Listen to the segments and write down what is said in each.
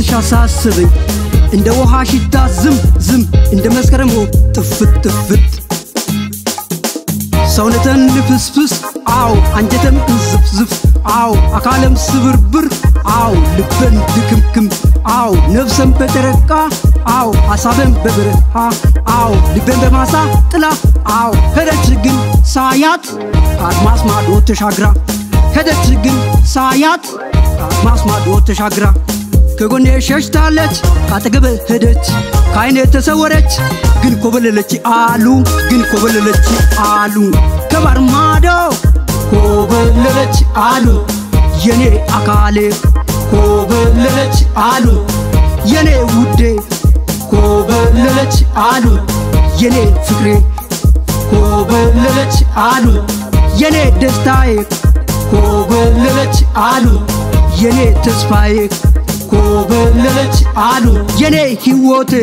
ናፍቆትሽ አሳስበኝ እንደ ውሃ ሽታ ዝም ዝም እንደ መስከረም ወ ጥፍት ጥፍት ሰውነተን ልፍስፍስ አው አንጀተም እንዝፍዝፍ አው አካለም ስብርብር አው ልበን ድክምክም አው ነፍሰን በጨረቃ አው ሐሳበን በበረሃ አው ልቤን በማሳ ጥላ አው ሄደች ግን ሳያት ከአድማስ ማዶ ተሻግራ ሄደች ግን ሳያት ከአድማስ ማዶ ተሻግራ ከጎኔ ሸሽታለች ካጠገበ ሄደች ከአይኔ ተሰወረች ግን ኮበለለች አሉ ግን ኮበለለች አሉ ከባር ማዶ ኮበለለች አሉ የኔ አካሌ ኮበለለች አሉ የኔ ውዴ ኮበለለች አሉ የኔ ፍቅሬ ኮበለለች አሉ የኔ ደስታዬ ኮበለለች አሉ የኔ ተስፋዬ ኮበለለች አሉ የኔ ሕይወቴ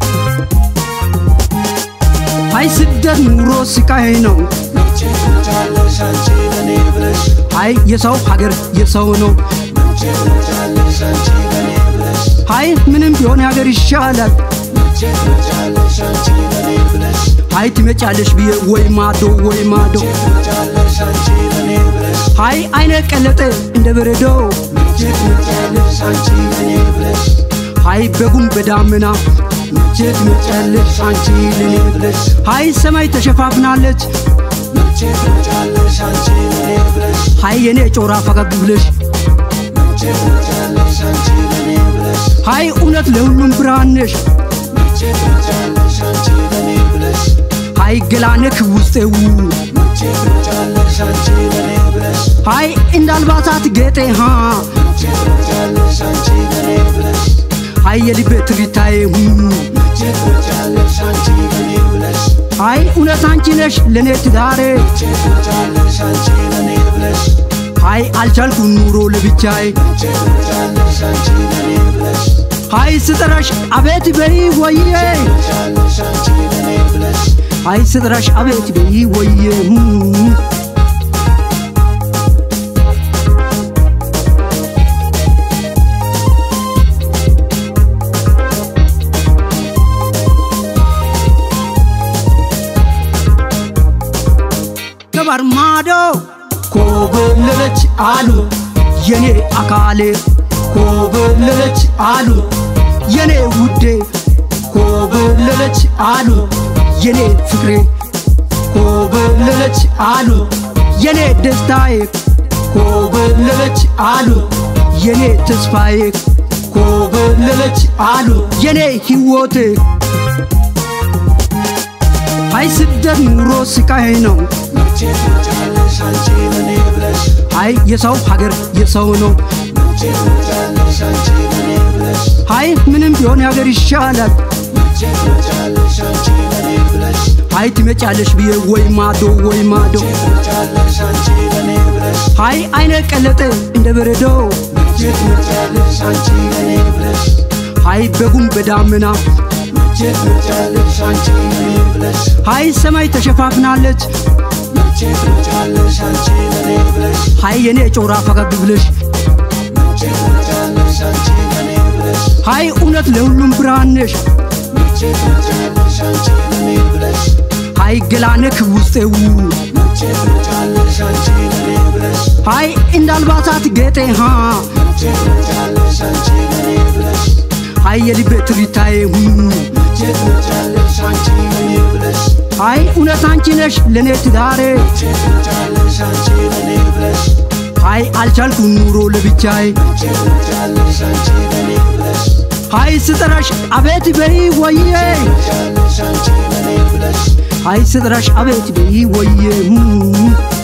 አይ ስደት ኑሮ ስቃይ ነው መቼ ትመጫለሽ አንቺ ለኔ ብለሽ አይ የሰው ሀገር የሰው ነው መቼ ትመጫለሽ አንቺ ለኔ ብለሽ አይ ምንም ቢሆን ሀገር ይሻላል መቼ ትመጫለሽ አንቺ ለኔ ብለሽ አይ ትመጫለሽ ብዬ ወይ ማዶ ወይ ማዶ መቼ ትመጫለሽ አንቺ ለኔ ብለሽ አይ አይነ ቀለጠ እንደ በረዶ መቼ ትመጫለሽ አንቺ ለኔ ብለሽ አይ በጉም በዳመና መቼ ትመጫለሽ አንቺ ለኔ ብለሽ አይ ሰማይ ተሸፋፍናለች መቼ ትመጫለሽ አንቺ ለኔ ብለሽ አይ የኔ ጮራ ፈገግ ብለሽ መቼ ትመጫለሽ አንቺ ለኔ ብለሽ አይ እውነት ለሁሉም ብርሃን ነሽ መቼ ትመጫለሽ አንቺ ለኔ ብለሽ አይ ገላነክ ውስጤው መቼ ትመጫለሽ አንቺ ለኔ ብለሽ አይ እንደ አልባሳት ጌጤ ሃ መቼ ትመጫለሽ አንቺ ለኔ ብለሽ አይ የልቤ ትርታዬ ሁ መቼ ትመጫለሽ አንቺ ለኔ ብለሽ አይ እውነት አንቺ ነሽ ለእኔ ትዳሬ መቼ ትመጫለሽ አንቺ ለኔ ብለሽ አይ አልቻልኩ ኑሮ ለብቻዬ መቼ ትመጫለሽ አንቺ ለኔ ብለሽ አይ ስጠራሽ አቤት በይ ወዬ ትመጫለሽ አንቺ ለኔ ብለሽ አይ ስጠራሽ አቤት በይ ወዬ ሁ ከባር ማዶ ኮበለለች አሉ የኔ አካሌ ኮበለለች አሉ የኔ ውዴ ኮበለለች አሉ የኔ ፍቅሬ ኮበለለች አሉ የኔ ደስታዬ ኮበለለች አሉ የኔ ተስፋዬ ኮበለለች አሉ የኔ ሕይወቴ አይ ስደት ኑሮ ስቃይ ነው መቼ ትመጫለሽ አንቺ ለኔ ብለሽ አይ የሰው ሀገር የሰው ነው መቼ ትመጫለሽ አንቺ ለኔ ብለሽ አይ ምንም ቢሆን ሀገር ይሻላል መቼ ትመጫለሽ አንቺ ለኔ ብለሽ አይ ትመጫለሽ ብዬ ወይ ማዶ ወይ ማዶ መቼ ትመጫለሽ አንቺ ለኔ ብለሽ አይ አይነ ቀለጠ እንደ በረዶ መቼ ትመጫለሽ አንቺ ለኔ ብለሽ አይ በጉም በዳመና መቼ ትመጫለሽ አንቺ ለኔ ብለሽ አይ ሰማይ ተሸፋፍናለች መቼ ትመጫለሽ አንቺ ለኔ ብለሽ አይ የኔ ጮራ ፈገግ ብለሽ መቼ ትመጫለሽ አንቺ ለኔ ብለሽ አይ እውነት ለሁሉም ብርሃን ነሽ መቼ ትመጫለሽ አንቺ ለኔ ብለሽ አይ ገላነክ ውስጤው መቼ ትመጫለሽ አንቺ ለኔ ብለሽ አይ እንደ አልባሳት ጌጤ ሃ መቼ ትመጫለሽ አንቺ ለኔ ብለሽ አይ የልቤ ትርታዬ ሁ መቼ ትመጫለሽ አንቺ ለኔ ብለሽ አይ እውነት አንቺ ነሽ ለእኔ ትዳሬ መቼ ትመጫለሽ አንቺ ለኔ ብለሽ አይ አልቻልኩ ኑሮ ለብቻዬ መቼ ትመጫለሽ አንቺ ለኔ ብለሽ አይ ስጠራሽ አቤት በይ ወዬ ትመጫለሽ አንቺ ለኔ ብለሽ አይ ስጠራሽ አቤት በይ ወዬ ሁ